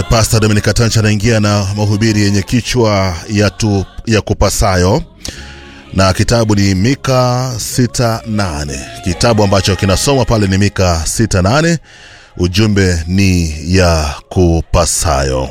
Pastor Dominic Tancha anaingia na mahubiri yenye kichwa ya, tu, ya kupasayo na kitabu ni Mika 68. Kitabu ambacho kinasomwa pale ni Mika 68. Ujumbe ni ya kupasayo.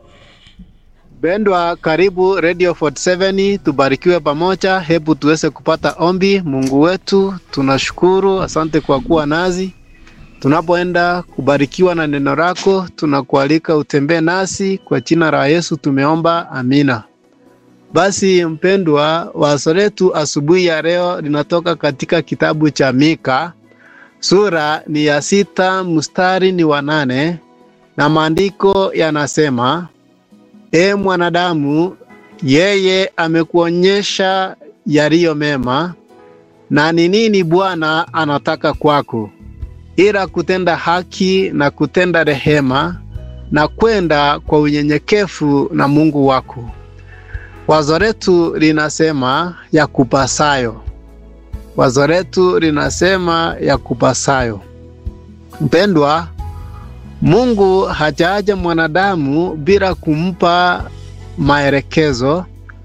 Bendwa, karibu Radio 47, tubarikiwe pamoja. Hebu tuweze kupata ombi. Mungu wetu, tunashukuru, asante kwa kuwa nazi tunapoenda kubarikiwa na neno lako. Tunakualika utembee nasi, kwa jina la Yesu tumeomba, amina. Basi mpendwa, wazo letu asubuhi ya leo linatoka katika kitabu cha Mika, sura ni ya sita, mstari ni wa nane, na maandiko yanasema E mwanadamu, yeye amekuonyesha yaliyo mema, na ni nini Bwana anataka kwako, ila kutenda haki na kutenda rehema na kwenda kwa unyenyekevu na Mungu wako. Wazo letu linasema ya kupasayo. Wazo letu linasema ya kupasayo. Mpendwa, Mungu hajaaja mwanadamu bila kumpa maelekezo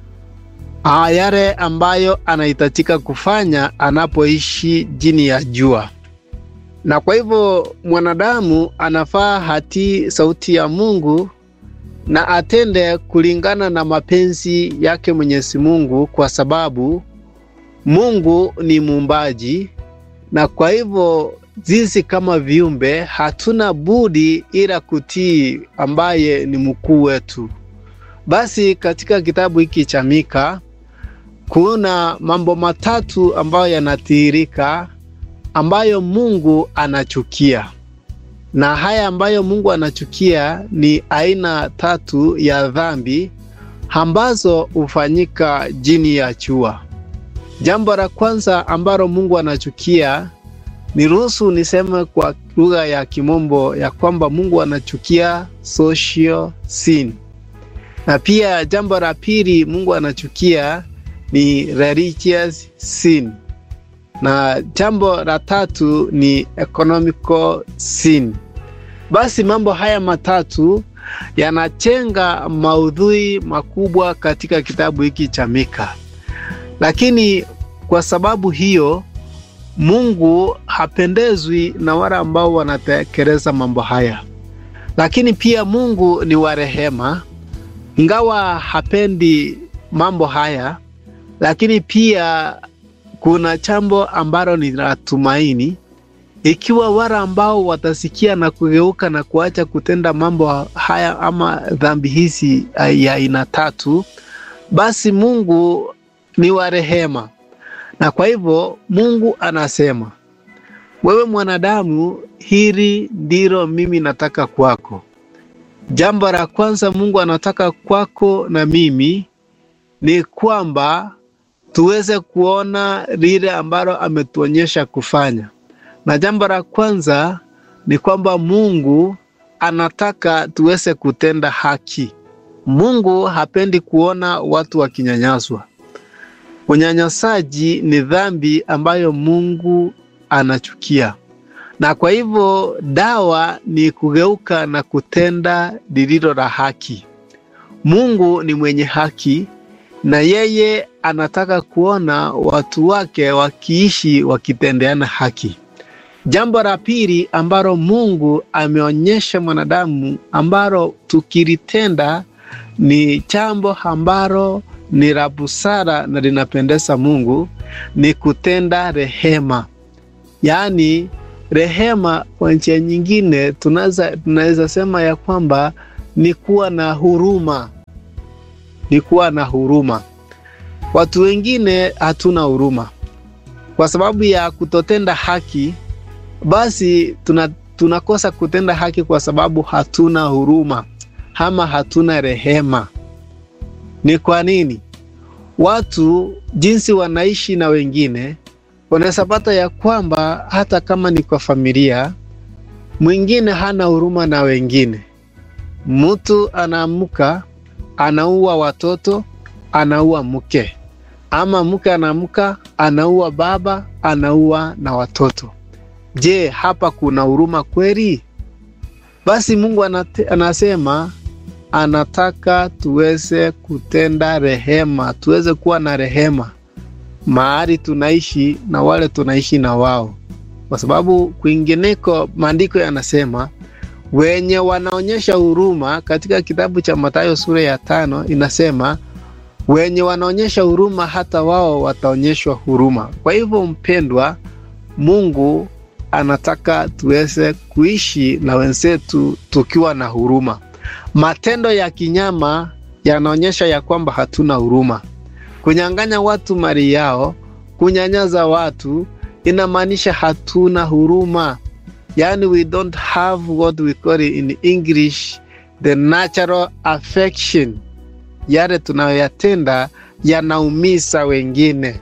yale ambayo anahitajika kufanya anapoishi chini ya jua, na kwa hivyo mwanadamu anafaa hatii sauti ya Mungu na atende kulingana na mapenzi yake Mwenyezi Mungu, kwa sababu Mungu ni muumbaji, na kwa hivyo sisi kama viumbe hatuna budi ila kutii ambaye ni mkuu wetu. Basi katika kitabu hiki cha Mika kuna mambo matatu ambayo yanatiririka ambayo Mungu anachukia, na haya ambayo Mungu anachukia ni aina tatu ya dhambi ambazo hufanyika chini ya jua. Jambo la kwanza ambalo Mungu anachukia Niruhusu niseme kwa lugha ya Kimombo ya kwamba Mungu anachukia social sin, na pia jambo la pili Mungu anachukia ni religious sin, na jambo la tatu ni economical sin. Basi mambo haya matatu yanachenga maudhui makubwa katika kitabu hiki cha Mika, lakini kwa sababu hiyo Mungu hapendezwi na wale ambao wanatekeleza mambo haya, lakini pia Mungu ni wa rehema, ingawa hapendi mambo haya, lakini pia kuna jambo ambalo ni la tumaini, ikiwa wale ambao watasikia na kugeuka na kuacha kutenda mambo haya ama dhambi hizi ya aina tatu, basi Mungu ni wa rehema na kwa hivyo Mungu anasema, wewe mwanadamu, hili ndilo mimi nataka kwako. Jambo la kwanza Mungu anataka kwako na mimi ni kwamba tuweze kuona lile ambalo ametuonyesha kufanya, na jambo la kwanza ni kwamba Mungu anataka tuweze kutenda haki. Mungu hapendi kuona watu wakinyanyaswa. Unyanyasaji ni dhambi ambayo Mungu anachukia, na kwa hivyo dawa ni kugeuka na kutenda lililo la haki. Mungu ni mwenye haki, na yeye anataka kuona watu wake wakiishi wakitendeana haki. Jambo la pili ambalo Mungu ameonyesha mwanadamu ambalo tukilitenda ni jambo ambalo ni la busara na linapendeza Mungu ni kutenda rehema. Yaani, rehema kwa njia nyingine tunaweza tunaweza sema ya kwamba ni kuwa na huruma, ni kuwa na huruma. Watu wengine hatuna huruma kwa sababu ya kutotenda haki, basi tuna, tunakosa kutenda haki kwa sababu hatuna huruma ama hatuna rehema. Ni kwa nini? Watu jinsi wanaishi na wengine, unaweza pata ya kwamba hata kama ni kwa familia, mwingine hana huruma na wengine. Mtu anaamka anaua watoto, anaua mke, ama mke anaamka anaua baba, anaua na watoto. Je, hapa kuna huruma kweli? Basi Mungu anate, anasema anataka tuweze kutenda rehema, tuweze kuwa na rehema mahali tunaishi na wale tunaishi na wao, kwa sababu kwingineko maandiko yanasema wenye wanaonyesha huruma. Katika kitabu cha Mathayo sura ya tano inasema wenye wanaonyesha huruma hata wao wataonyeshwa huruma. Kwa hivyo, mpendwa, Mungu anataka tuweze kuishi na wenzetu tukiwa na huruma. Matendo ya kinyama yanaonyesha ya kwamba hatuna huruma. Kunyang'anya watu mali yao, kunyanyaza watu, inamaanisha hatuna huruma. Yani, we don't have what we call in English the natural affection. Yale tunayoyatenda yanaumiza wengine.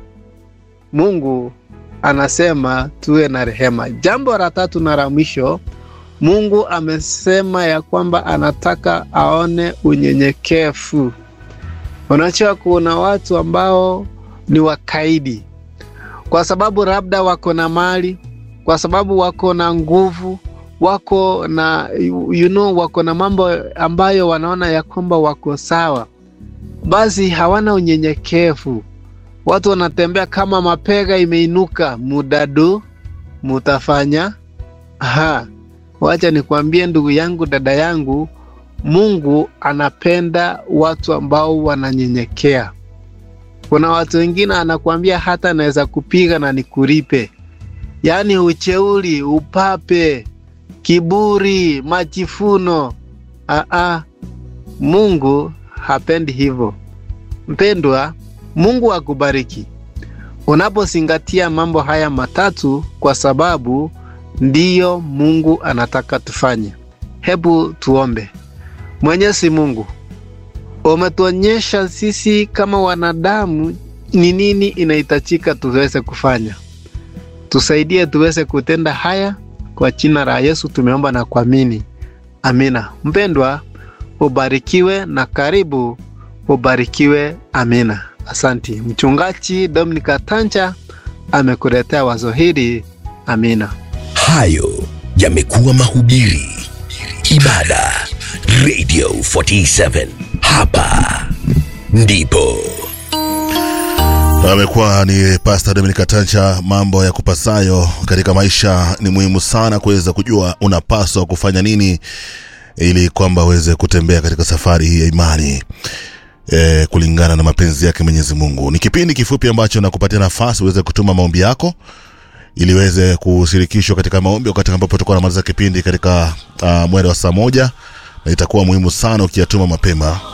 Mungu anasema tuwe na rehema. Jambo la tatu na la mwisho, Mungu amesema ya kwamba anataka aone unyenyekevu. Unajua, kuna watu ambao ni wakaidi kwa sababu labda wako na mali, kwa sababu wako na nguvu, wako na you know, wako na mambo ambayo wanaona ya kwamba wako sawa, basi hawana unyenyekevu. Watu wanatembea kama mapega imeinuka, mudadu mutafanya. Aha, wacha nikwambie ndugu yangu, dada yangu, Mungu anapenda watu ambao wananyenyekea. Kuna watu wengine anakuambia hata naweza kupiga na nikulipe, yaani ucheuli, upape, kiburi, majifuno. Aa, Mungu hapendi hivyo. Mpendwa, Mungu akubariki unapozingatia mambo haya matatu, kwa sababu ndiyo Mungu anataka tufanye. Hebu tuombe. Mwenyezi Mungu, umetuonyesha sisi kama wanadamu ni nini inahitajika tuweze kufanya. Tusaidie tuweze kutenda haya, kwa jina la Yesu tumeomba na kuamini, amina. Mpendwa, ubarikiwe na karibu ubarikiwe. Amina. Asanti. Mchungaji Dominika Tancha amekuletea wazo hili. Amina. Hayo yamekuwa mahubiri, ibada, Radio 47. Hapa ndipo amekuwa ni Pastor Dominica Tancha. Mambo ya kupasayo katika maisha ni muhimu sana kuweza kujua unapaswa kufanya nini ili kwamba uweze kutembea katika safari hii ya imani e, kulingana na mapenzi yake Mwenyezi Mungu. Ni kipindi kifupi ambacho nakupatia nafasi uweze kutuma maombi yako ili uweze kushirikishwa katika maombi wakati ambapo tutakuwa namaliza kipindi katika uh, mwendo wa saa moja, na itakuwa muhimu sana ukiyatuma mapema